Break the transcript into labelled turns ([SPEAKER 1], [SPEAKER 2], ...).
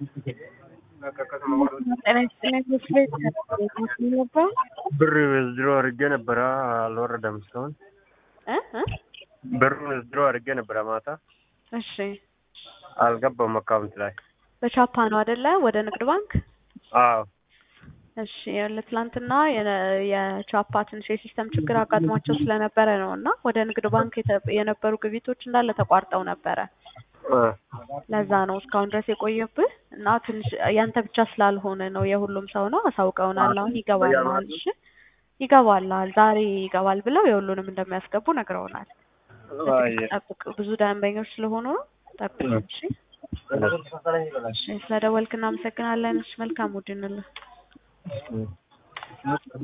[SPEAKER 1] ጤና ይስጥልኝ መስሎኝ ነበር።
[SPEAKER 2] ብር ዊዝድሮ አድርጌ ነበረ አልወረደም እስካሁን።
[SPEAKER 1] እ እ
[SPEAKER 2] ብሩን ዊዝድሮ አድርጌ ነበረ ማታ
[SPEAKER 1] እሺ
[SPEAKER 2] አልገባም አካውንት ላይ።
[SPEAKER 1] በቻፓ ነው አይደለ? ወደ ንግድ ባንክ።
[SPEAKER 2] አዎ
[SPEAKER 1] እሺ ለትላንትና የነ- የቻፓ ትንሽ የሲስተም ችግር አጋጥሟቸው ስለነበረ ነው እና ወደ ንግድ ባንክ የተ- የነበሩ ግብይቶች እንዳለ ተቋርጠው ነበረ።
[SPEAKER 2] እ
[SPEAKER 1] ለዛ ነው እስካሁን ድረስ የቆየብህ እና ትንሽ ያንተ ብቻ ስላልሆነ ነው የሁሉም ሰው ነው። አሳውቀውናል። አሁን ይገባልሃል። እሺ ይገባልሃል። ዛሬ ይገባል ብለው የሁሉንም እንደሚያስገቡ ነግረውናል።
[SPEAKER 2] አየ
[SPEAKER 1] ጠብቅ። ብዙ ደንበኞች ስለሆኑ ነው። ጠብቅ። እሺ እሺ፣ ስለደወልክ እናመሰግናለን። እሺ መልካም ውድንልህ